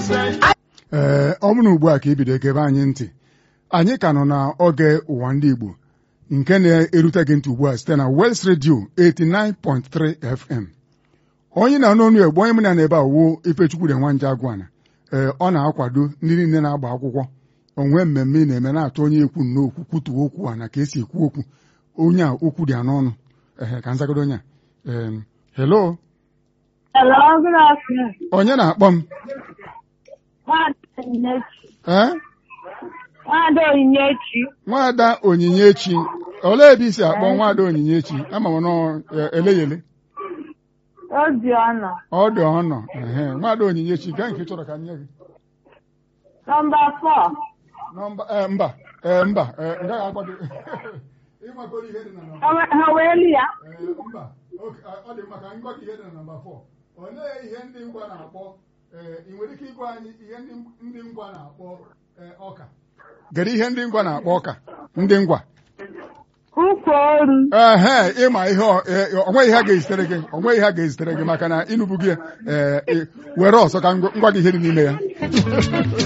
ee ọ bụrụ ugbu a ka ibido ekebe anyị ntị anyị ka nọ n'oge ụwa ndị Igbo nke na-erute gị ntị ugbu a site na West Radio 89.3 FM onye na-anụ ọnụ egbe onye m na ebe a wuo Ifechukwu de nwanje agwana ee ọ na-akwado ndị niile na-agba akwụkwọ onwe mmemme ị na-eme na-atụ onye ekwu n'okwu kwutuo okwu a na ka esi ekwu okwu onye a okwu dị ya n'ọnụ ehe ka nzagodo onye a ee hello Hello, good afternoon. onye na-akpọ m Nwada Onyinyechi. ee Nwada Onyinyechi. nwada onyinyechi olee ebe i si akpọ nwada onyinyechi ama m nọ eleyele Obiọna. ọ dị ọnọ ehe nwada onyinyechi gaa nke ị chọrọ ka m nye gị Nọmba fọ. nọmba ee, mba ee, mba ee, ngaghị agwa gị ịmakọrọ ihe dị na nọmba Ha wee li ya. ee, mba oke, ọ dị maka ngwa gị ihe dị na nọmba fọ olee ihe ndị ngwa na-akpọ ee, ị nwere ike ịgwa anyị ihe ndị ndị ngwa na-akpọ ee, ọka gere ihe ndị ngwa na-akpọ ọka ndị ngwa Ukwu oru. ehe ịma ihe ọ- e- ọ nweghị ihe a ga-ezitere gị ọ nweghị ihe a ga-ezitere gị maka na ịnụbu gị ee, ị- were ọsọ ka ngwa gị ihe dị n'ime ya